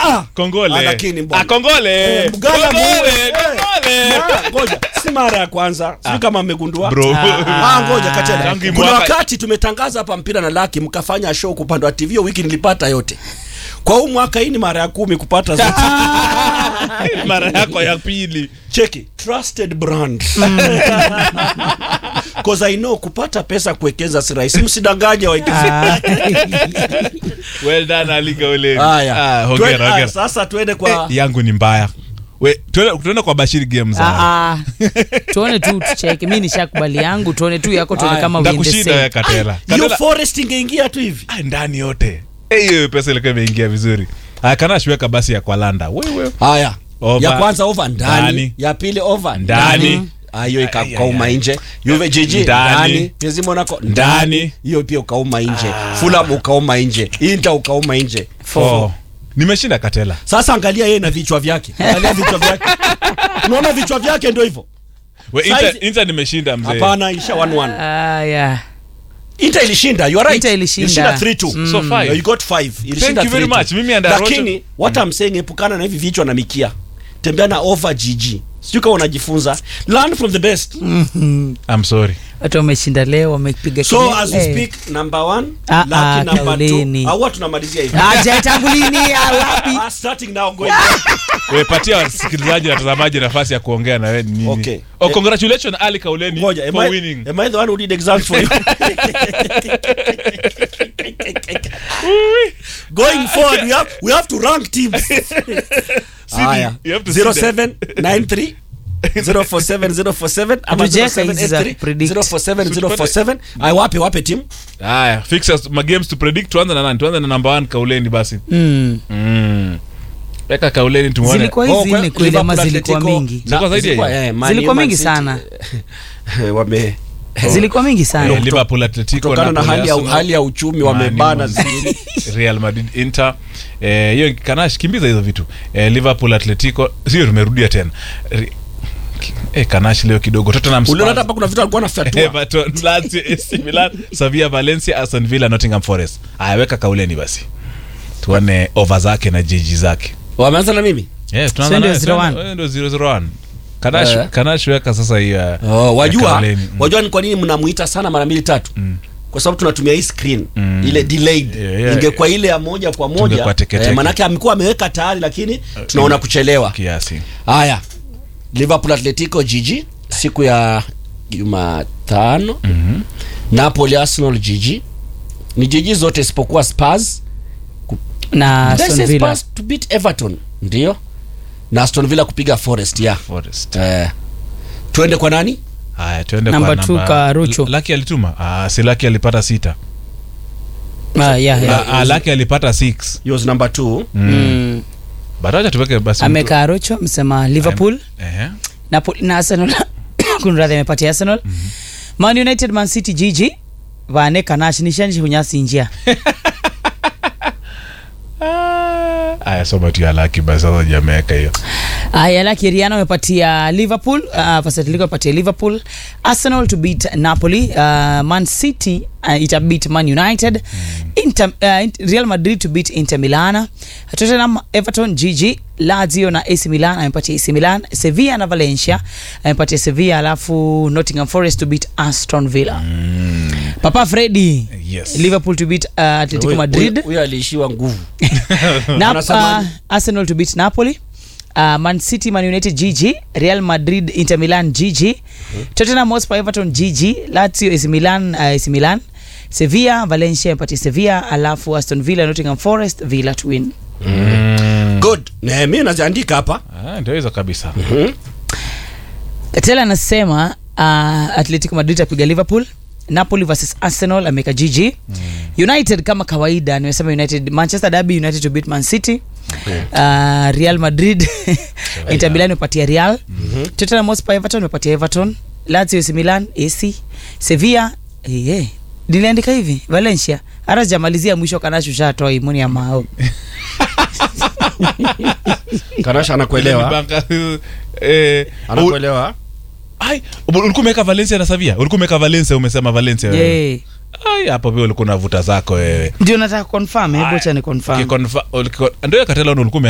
ah. Kongole. Ah, lakini mbona. Ah, kongole. Eh, Mgala Kongole, muue. Eh, kongole. ma- Ngoja, si mara ya kwanza. Sijui kama mmegundua. Bro. Ah, ngoja Katela. Tangu Kuna mwaka- wakati tumetangaza hapa mpira na laki mkafanya show kwa upande wa TV hiyo wiki nilipata yote. Kwa huu mwaka hii ni mara ya kumi kupata zote. mara yako ya pili Cheki, trusted brand. Cause I know kupata pesa kuwekeza si rahisi. Msidanganye wawekezaji. well done Ali Kauleni. Haya. Ah, Twe- hongera haya, hongera Sasa tuende Eh, kwa yangu ni mbaya we tuende tuende kwa Bashiri Games haya. Ah, ah. tuone tu tucheke mi nishakubali yangu tuone tu yako tuone Aya, kama we in the ndakushinda wewe same. Katela hiyo Katela forest ingeingia tu hivi. ah, ndani yote Eh, hiyo pesa ilikuwa imeingia vizuri haya Kanash weka basi ya kwa Landa wewe Haya. Over. Ya kwanza over ndani, Ndani. ya pili over Ndani. Ah, hiyo Ay, ikauma ay, ay. nje. Juve jiji Ndani. ndani. PSG Monaco Ndani. ndani. Hiyo pia ukauma nje. Fulham ukauma nje. Inter ukauma nje. oh. nimeshinda Katela Sasa angalia yeye na vichwa vyake. Angalia vichwa vyake. Unaona vichwa vyake ndio hivyo. we Size- Inter, Inter nimeshinda mzee Hapana, isha 1-1. Aya. Inter ilishinda, you are right. Inter ilishinda. 3-2. So five. No, you got 5. Ilishinda you very 3-2. much. Mimi and Lakini Roger- what I'm saying epukana na hivi vichwa na mikia. Tembea na over GG. Sijui kama unajifunza. Learn from the best. I'm sorry watu wameshinda leo wamepiga So kelele. as we Eh. speak number 1, Ah, lucky ah, number 2. Kauleni. Au watu tunamalizia hivi. Aje tangu lini ah, wapi Ah, starting now going. we patia wasikilizaji na watazamaji nafasi ya kuongea na wewe ni nini Okay. oh congratulations Ali Kauleni Ngoja, am for I, winning am I the one who did exams for you? Going forward, we have, we have to rank teams. Haya. you have to see 0793 047 047 ama Hatujaweka hizi za 0783 predict. 047 047 Ay, wape wape team haya fixtures ma games to predict tuanze na nani tuanze na number 1 Kauleni basi Mm. mm. weka Kauleni tumuone zilikuwa Oh, hizi kwa- nne kweli ama Liverpool, zilikuwa Atletico, mingi na- Zilikuwa zaidi ya zilikuwa, hiyo? eh, Man Zilikuwa U, Man mingi City, sana. eh, wame zilikuwa mingi Eh, sana Liverpool Atletico kutokana na Napoli, hali ya, Arsenal, hali ya uchumi Man wamebana U, zingine Real Madrid Inter eh, hiyo Kanash kimbiza hizo vitu eh, Liverpool Atletico sio tumerudia tena Re- eh, Kanash leo kidogo Tottenham uliona hata Spurs hapa kuna vitu alikuwa anafatua Everton Lazio AC Milan Sevilla Valencia Aston Villa Nottingham Forest haya weka Kauleni basi tuone over zake na jiji zake wameanza na mimi yes So tunaanza ndio naye, 0-1. tunaanza- ndio 001 Kanash Eh. Kanash weka sasa hiyo ya- oh, ya wajua Kauleni. Mm. wajua ni kwa nini mnamuita sana mara mbili tatu kwa sababu tunatumia hii screen ile delayed Yeah, yeah. ingekuwa ile ya moja kwa moja Tungekuwa teketeke. eh, manake amekuwa ameweka tayari lakini tunaona kuchelewa kiasi haya liverpool atletico jiji siku ya jumatano Mhm. napoli arsenal jiji ni jiji zote isipokuwa spurs na Did I Aston say Villa Spurs to beat everton ndio na aston villa kupiga forest ya Forest eh, tuende kwa nani haya tuende Number kwa two, Karucho. Laki alituma ah, si Laki alipata sita Ah, yeah, yeah. Ah, ah, Laki alipata six yours number two Mm. bado tuweke basi ameka rocho msema liverpool Ehe. Napoli na arsenal kunradhi amepatia arsenal man united man city gg vane kanash nishanishi kunyasi njia Ah, aya soma tu ya Laki basi sasa jameka hiyo aya laki riana amepatia liverpool uh, pasatiliko amepatia liverpool arsenal to beat napoli uh, man city uh, ita beat man united Inter, uh, Int- real madrid to beat inter milana tottenham everton gg lazio na ac milan amepatia ac milan sevilla na valencia amepatia sevilla alafu nottingham forest to beat aston villa papa fredi Yes. liverpool to beat uh, atletico Huyo- madrid huyo- huyo aliishiwa nguvu na, Anasema- uh, arsenal to beat napoli uh, man city man united gg real madrid inter milan gg tottenham hotspur everton gg lazio ac milan uh, ac milan sevilla valencia mpati sevilla alafu aston villa nottingham forest villa to win good Ne, mi naziandika hapa Ah, ndio hizo kabisa tela anasema uh, atletico madrid apiga liverpool napoli versus arsenal ameweka gg mm. united kama kawaida nimesema united manchester derby united to beat man city uh, real madrid inter milan imepatia real mm-hmm. tottenham hotspur everton imepatia everton lazio AC milan ac sevilla eh, eh. niliandika hivi valencia hata sijamalizia mwisho kanashu shatoa imuni ya mao kanasha anakuelewa Banka, eh, u- anakuelewa ai, ulikuwa umeweka Valencia na Sevilla ulikuwa umeweka Valencia umesema Valencia wewe. yeah. ai hapo pia ulikuwa unavuta zako wewe ndio nataka confirm hebu acha ni confirm Ukiconfa- ulikuwa- ndio katela ulikuwa ume